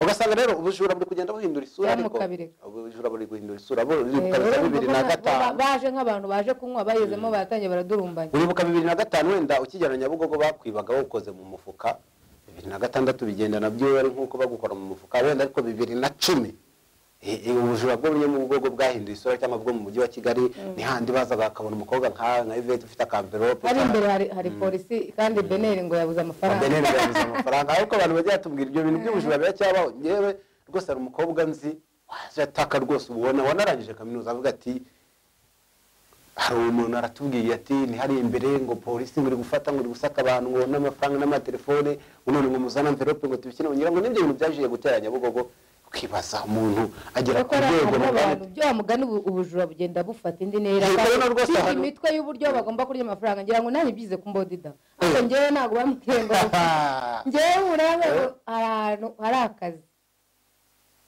ugasanga rero ubujura buri kugenda buhindura isura ariko Mukabireka. ubujura buri guhindura isura buribuka Eh, za urumva bibiri ko na ba- gatanu ba- baje nk'abantu baje kunywa bayizemo baratangiye baradurumbanya uribuka bibiri na gatanu wenda ukigera nyabugogo bakwibaga bawukoze mu mufuka bibiri na gatandatu bigenda nabyo ari nk'uko bagukora mu mufuka wenda ariko bibiri na cumi eh, eh, ubujura bwo muri nyabugogo bwahinduye isura cyangwa bwo mu mujyi wa kigali ni handi bazaga bakabona umukobwa nka nka ivete ufite akamverope hari imbere hari hari polisi kandi beneri ngo yabuze amafaranga beneri babuze amafaranga ariko abantu bagiye batubwira ibyo bintu by'ubujura biracyabaho ngewe rwose hari umukobwa nzi waje ataka rwose ubona wanarangije kaminuza avuga ati hari umuntu aratubwiye ati ntihari imbere ngo polisi ngo iri gufata ngo iri gusaka abantu ngo n'amafaranga n'amatelefone ngo none ngo muzane amverope ngo tubishyire mu ngira ngo n'ibyo bintu byaje guteranya nyabugogo ukibaza umuntu agera ku kuko hari rwego hari rugana abantu ibyo bamugana ubu- ubujura bugenda bufata indi ntera Iyi korona rwose Bafite ahantu- imitwe y'uburyo bagomba kurya amafaranga ngira ngo nanjye byize kumbodida ariko ngewe ntabwo bambwiye ngo ngewe murabe ngo hari ahantu hari akazi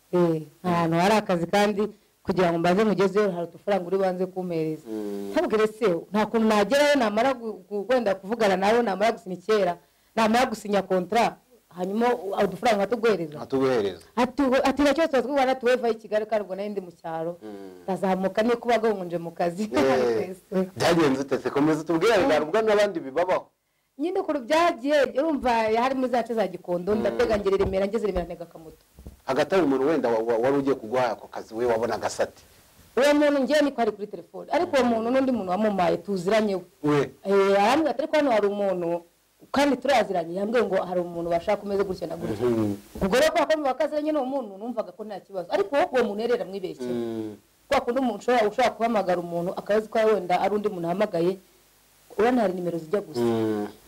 Eh, hari ahantu hari akazi kandi kugira ngo mbaze mugezeyo hari udufaranga uri banze kumpereza ntabwire se nta kuntu nagerayo namara gu- gu- wenda kuvugana nawe namara gusinya kera namara gusinya kontara hanyuma uh, udufaranga atuguhereza atuguhereza Atu- ati nacyo tuba twibona tuweva i kigali kandi ubwo nari ndi mu cyaro ndazamuka niyo kuba agonje mu kazi Eh, Twese. byagenze utetse komeza utubwire ntabwo n'abandi bibabaho nyine ukuntu byagiye urumva harimo za nce za gikondo ndatega ngera i remera ngeze i remera ntega akamoto hagati aho umuntu wenda wa- wa- wari ugiye kuguha ako kazi we wabonaga asati uwo muntu ngewe niko ari kuri telefone ariko uwo muntu n'undi muntu wamumaye tuziranye we we Eh, arambwira ati ariko hano hari umuntu kandi turaziranye yambwiye ngo hari umuntu bashaka umeze gutya na gutya ubwo rero kubera ko mubakaziranye n'uwo muntu numvaga ko nta kibazo ariko wowe uwo muntu yarera mwibeshye kwa kundi umuntu ushobora ushobora guhamagara umuntu akazi ko wenda ari undi muntu ahamagaye urabona hari nimero zijya gusa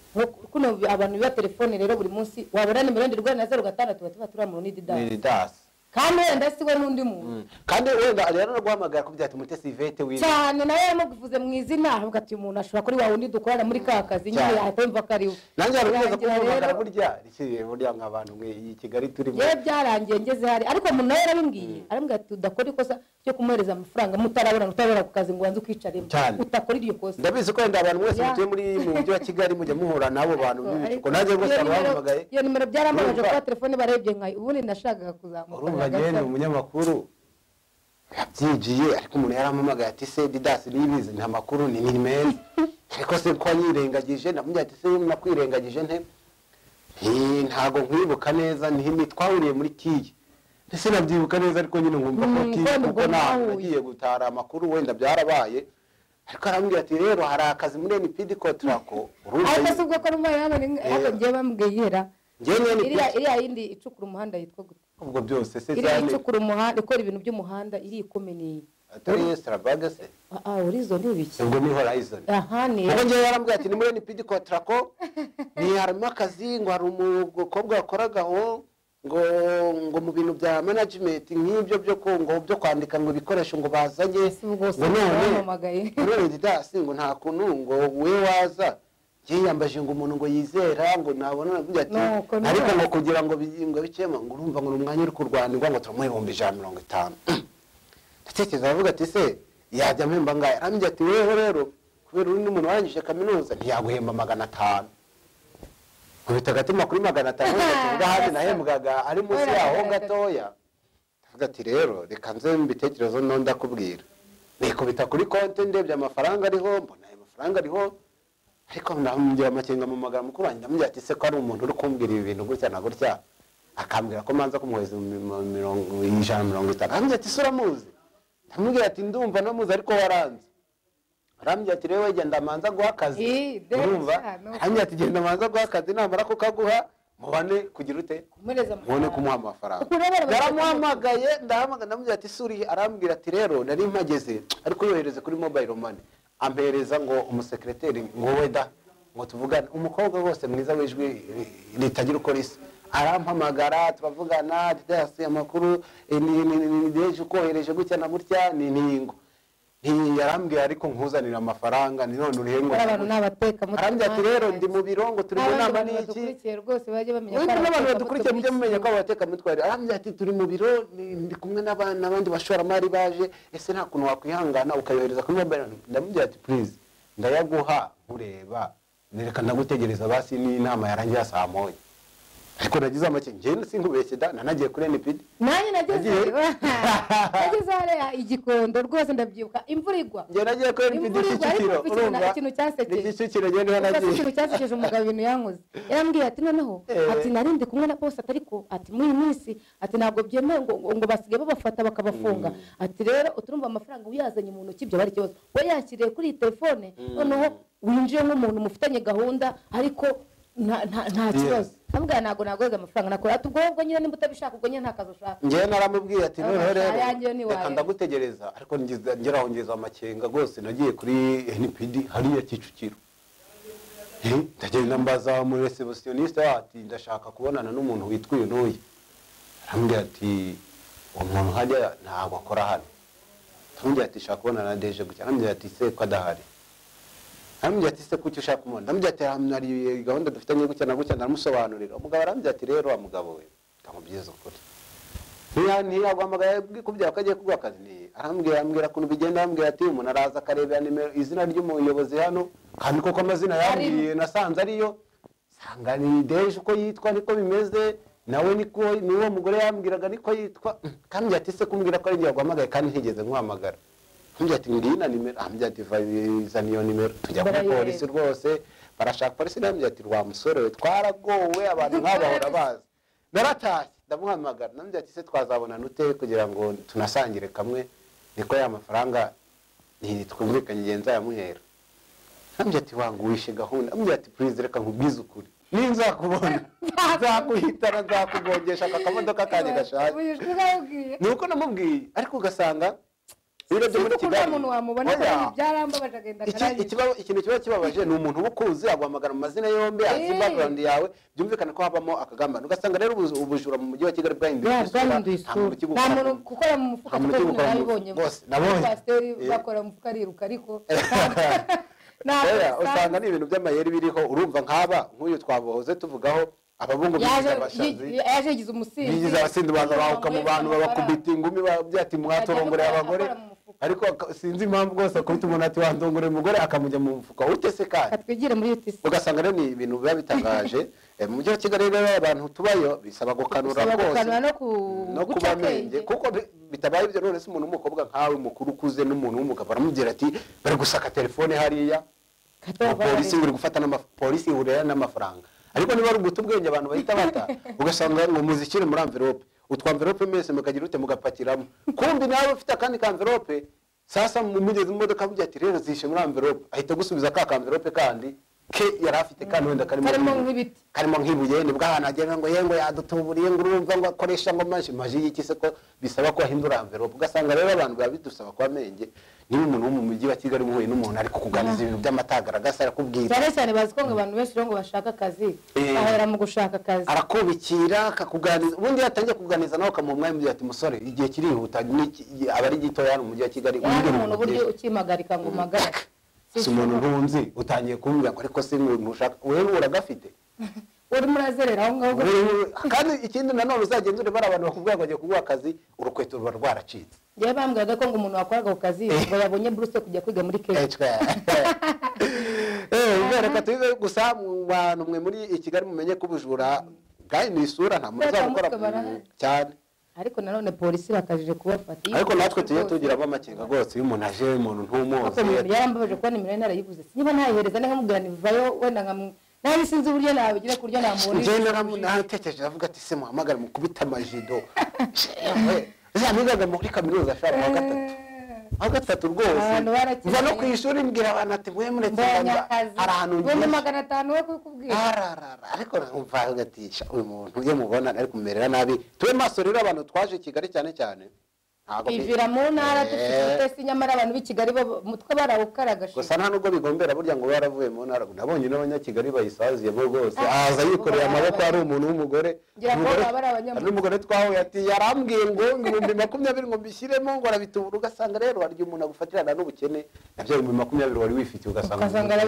Nko- kuno abantu biba telefone rero buri munsi wabona nimero wenda urwara na zeru gatandatu batuba turamuno n'ididasi dasi kandi wenda si we n'undi muntu kandi wenda rero no guhamagara kubwira ati mutesi ivete wiwe cyane nawe yamuvuze mu izina avuga ati uyu muntu ashobora kuri wa wundi dukorana muri ka kazi nyine Cyane. ahita yumva ko ari we nanjye hari ukwezi Birangira kumuhamagara rero- burya rikiri burya nka abantu mwe iyi kigali turimo yewe byarangiye ngeze hari ariko umuntu nawe yarabimwiye arambwira ati udakora ikosa ryo kumwohereza amafaranga mutarabona utarabona ku kazi ngo ubanze ukicaremo Cyane. utakora iryo kosa ndabizi ko wenda abantu mwese Ya. mutuye muri mu mujyi wa kigali mujya muhura n'abo bantu b'ibicuko Ariko- nanjye rwose iyo abantu nimero- bahamagaye iyo nimero byaramubaje Urumva- kuba telefone barebye nkayo ubundi nashakaga kuzamuka urumva ngewe ni umunyamakuru yabyigiye ariko umuntu yarampamagaye ati se didasi niyibizi nta makuru ni ni meza ariko se ko yirengagije ndamubwira ati se nakwirengagije nte Nti- ntago nkwibuka neza ntihimi twahuriye muri kiyi ndetse nabyibuka neza ariko nyine nkumva ko Mm, kiyi kandi kuko ubwo ntaho mwahuye. nagiye gutara amakuru wenda byarabaye ariko arambwira ati rero hari akazi muri NPD kotrako urumva ariko si nyine- ubwo ko numva yabona ariko ngewe bambwiye ihera ngewe ni iriya NPD iriya yindi icukura umuhanda yitwa gute ubwo byose se iriya cyane icukura umuhanda ikora ibintu by'umuhanda iri ikomeye atari Starbucks se Ah, ah urizo ni ibiki ubwo ni Horizon aha ni ubwo ngewe yarambwira ati ni muri NPD kotrako ni harimo akazi ngo hari umukobwa wakoragaho ngo ngo mu bintu bya management nk'ibyo byo ku- ngo byo kwandika ngo ibikoresho ngo bazanye Si ubwo si ngo bampamagaye. none didasi ngo nta kuntu ngo we waza yewe yambaje ngo umuntu ngo yizera ngo nabona navuga ati Nuko nuko. ariko ngo kugira ngo bi- ngo bicemo ngo urumva ngo ni umwanya uri kurwanirwa ngo turamuha ibihumbi ijana na mirongo itanu ndatekereza aravuga ati se yajya mpemba ngahe arambwira ati weho rero kubera uri n'umuntu warangije kaminuza ntiyaguhemba magana atanu nkubita agatima kuri magana atanu ngo ahandi nahembwaga ari munsi yaho gatoya ndavuga ati rero reka nze mbitekerezo no ndakubwira nikubita kuri konti ndebye amafaranga ariho mbona ayo mafaranga ariho ariko ndamugira amakenga mu magambo mukuru wanjye ndamubwira ati se ko ari umuntu uri kumbwira ibi bintu gutya na gutya akambwira ko manza kumuhereza mu- mu- mirongo ijana na mirongo itanu arambwira ati se uramuzi ndamubwira ati ndumva namuzi ariko waranze arambwira ati rero wegenda manza guha akazi Ih, de, urumva cyane. arambwira ati genda manza guha akazi namara kukaguha mubane kugira ute kumuhereza mubone amafaranga. kumuha amafaranga Ukuntu abana bagiye yaramuhamagaye ndahamagara ndamubwira ati suriye arambwira ati rero nari mpageze ariko yohereze kuri mobile money ampereza ngo umusekireteri ngo weda ngo tuvugane umukobwa wose mwiza w'ijwi ritagira uko risa arampamagara turavugana didasi amakuru eh, ni- ni- ni- ni- deje ukohereje gutya na gutya ni ningo yarambwira ariko nkuzanira amafaranga ni none urihe ngo hari abantu ni abatekamutwe arambwira ati rero ndi mu biro ngo turi mu nama n'iki badukurikiye rujye bamenya Mwebwe n'abantu badukurikiye mujye mumenya ko ko abatekamutware arambwira ati turi mu biro ni- ndi kumwe n'aba- n'abandi bashoramari baje ese nta kuntu wakwihangana ukayohereza kuri mobile money?" ndamubwira ati please ndayaguha nkureba nereka ndagutegereza basi n'inama yarangiye saa moya ariko nagize amake njyewe sinkubeshye da nanagiye kuri enipidi nanjye nageze Nagiye. nageze hariya igikondo rwose ndabyibuka imvura igwa njyewe nagiye kuri enipidi Imvura igwa, ariko kicukiro ikintu- urumva ikintu cyasekeje. ni kicukiro njyewe niho Ubwo se ikintu nagiye cyasekeje umugabo ibintu yankoze yarambwiye ati noneho Eh. ati nari ndi kumwe na bose ariko ati muri iyi minsi ati ntabwo byemewe ngo, ngo basigaye babafata bakabafunga ati rero uturumva amafaranga uyazanye mu ntoki byaba ari ikibazo we yakiriye kuri iyi telefone noneho winjiye nk'umuntu mufitanye gahunda ariko nta- nta- nta Yes. kibazo ndamubwira ntabwo nagoze amafaranga nakora ati ubwo wowe nyine nimba utabishaka ubwo nyine nta kazi ushaka njyewe naramubwiye ati Aba noneho rero ayanjye yo ntiwayazi." reka ndagutegereza ariko ngize- ngeraho ngeze amakenga rwose nagiye kuri enipidi hariya kicukiro Eh, ndagenda mbaza muri resebusiyonisite ati ndashaka kubonana n'umuntu witwa uyu n'uyu arambwira ati uwo muntu hajya ntabwo akora hano arambwira ati shaka kubonana na deje gutya arambwira ati se ko adahari arambwira ati se kuki ushaka kumubona arambwira ati "Ah, hari gahunda dufitanye gutya na gutya ndaramusobanurira umugabo arambwira ati rero wa mugabo we ntamubyiza ukuri Ntiya- ntiyaguhamagaye kubyaha ko agiye kuguha akazi Ni- arambwira arambwira ukuntu bigenda arambwira ati umuntu araza akarebera nimero izina ry'umuyobozi hano kandi koko amazina yambwiye nasanze ariyo sanga ni deje uko yitwa niko bimeze nawe niko ni uwo mugore yambwiraga niko yitwa kandi ati se kumbwira ko ari njye waguhamagaye kandi ntigeze nkuhamagara Arambwira ati ngiyi na nimero arambwira ati "Va- zana iyo nimero tujya kuri Barayibereka. polisi rwose barashaka polisi arambwira ati rwa musore we twaragowe abantu nk'abahora bazi naratashye ndamuhamagara nambwira ati se twazabonana ute kugira ngo tunasangire kamwe niko ya mafaranga ntitwumvikanye igihe nzayamuhera nambwira ati wanga uwishe gahunda nambwira ati purize reka nkubwize ukuri ninzakubona nzakuhitana nzakugongesha aka kamodoka kanjye gashaka Wishwe ubabwiye. ni uko namubwiye ariko ugasanga biro byo muri Sinzi ko nta kigali muntu wamubona Oya. kandi byarambabaje agenda Iki- akarangiza. ikiba- ikintu kiba kibabaje ni umuntu uba ukuzi aguhamagara mu mazina yombi azi Eh. background yawe byumvikana ko habamo akagambane ugasanga rero ubuzu- ubujura mu mujyi wa kigali bwahinduye bwa isura, bwahinduye nta muntu isura nta ukigukora muntu mu- gukora mu mufuka nta muntu kuko ukigukora mu- narabibonye bose, nabonye. pasiteri Eh. bakora mu mufuka ariruka ariko ntabwo Oya, usanga usanga ni ibintu by'amayeri biriho urumva nk'aba nk'uyu twabohoze tuvugaho ababungu yaje bigize abashazi yi- yaje yigize umusinzi bigize abasinzi baza bahuka mu bantu babakubita ingumi byati mwatorongoreye Akajya abagore akora mu mufuka. ariko aka- sinzi impamvu rwose akubita umuntu ati wandongoreye umugore akamujya mu mufuka utese kandi katwigire muri UTC ugasanga rero ni ibintu biba bitangaje Eh, mu mujyi wa kigali rero abantu tubayo bisaba gukanura Bisaba rwose gukanura no ku- no guca kuba akenge. menge kuko bi- bitabaye ibyo none se umuntu w'umukobwa nkawe mukuru ukuze n'umuntu w'umugabo aramubwira ati bari gusaka telefone hariya Katwara polisi buri gufata n'ama- polisi ihurira n'amafaranga ariko niba ari uguta ubwenge abantu bahita bata ugasanga ngo muzishyire muri amverope utwa amverope mwese mukagira ute mugapakiramo kumbi nawe ufite akandi ka amverope sasa mumugeze mu modoka avuga ati rero zishe muri amverope ahita gusubiza ka ka amverope kandi ke yari afite kandi wenda karimo Karimo nk'ibi- nk'ibiti. karimo nk'ibuye nibwo ahantu agenda ngo ye ngo yadutuburiye ngo urumva ngo akoresha ngo maji maji y'iki se ko bisaba ko ahindura amverope ugasanga rero abantu biba bidusaba kuba menge niba umuntu wo mu mujyi wa kigali muhuye n'umuntu ari kukuganiza ibintu by'amatagaragasa arakubwira cyane cyane bazi ko ngo abantu benshi rero ngo bashaka akazi Eh. bahera mu gushaka akazi arakubikira akakuganiza ubundi iyo atangiye kukuganiza nawe ukamuha umwanya ugira ati musore igihe kirihuta n'iki- aba ari gitoya hano mu mujyi wa kigali yaje wigire umuntu umuntu uburyo byinshi." ukimpagarika ngo umagare si umuntu ntunzi utangiye kumbwira ngo ariko si umuntu ushaka wewe uragafite urimo urazerera aho ngaho Wewe- kandi ikindi nanone uzagenzure bari abantu bakubwira ngo agiye kuguha akazi urukweto ruba rwaracitse njyewe bambwiraga ko ngo umuntu wakoraga ku kazi ngo yabonye buruse kujya kwiga muri Eh, keshi cwe. Eh, kubera ko tubibe gusa mu bantu mwe muri i kigali mumenye ko ubujura bwahinduye isura nta muntu Kubera ko uzabukora mutwe barahari. ku- cyane ariko nanone polisi irakajije kubafata Iyo ariko natwe tujye rwose. tugiramo amakenga rwose iyo umuntu aje umuntu Ako umuntu ntumuzi yarambabaje kuba nimero ye narayibuze niba ntayihereza ntakamubwira ntivayo wenda nka nabi sinzi uburyo nabigira ku buryo namubonera njyewe naratekereje avuga ati se muhamagare mukubita amajido zamigaga muri kaminuza ashobora mu wa gatatu wa gatatu rwose Abantu barakeye. nza no ku ishuri mbwira abantu ati mwe muretse mbonye nganza, akazi hari ahantu Ibihumbi ngiye magana atanu we kukubwira ararara ariko numva agatisha uyu muntu iyo mubona ari kumerera nabi tube maso rero abantu twaje i kigali cyane cyane ntabwo bi- bivira mu ntara Eh, dufite ubutesi nyamara abantu b'i kigali bo mutwe barawukaraga gusa nta nubwo bigombera burya ngo baravuye mu ntara nabonye n'abanyakigali bayisaziyemo rwose aza yikoreye amaboko ari umuntu w'umugore Ngira ngo Umugore- baba ari abanyamuryango. hari n'umugore twahuye ati yarambwiye ngo ibihumbi makumyabiri ngo mbishyiremo ngo arabitubura ugasanga rero hari igihe umuntu agufatirana n'ubukene nabyo ibihumbi makumyabiri wari wifitiye ugasanga ukasanga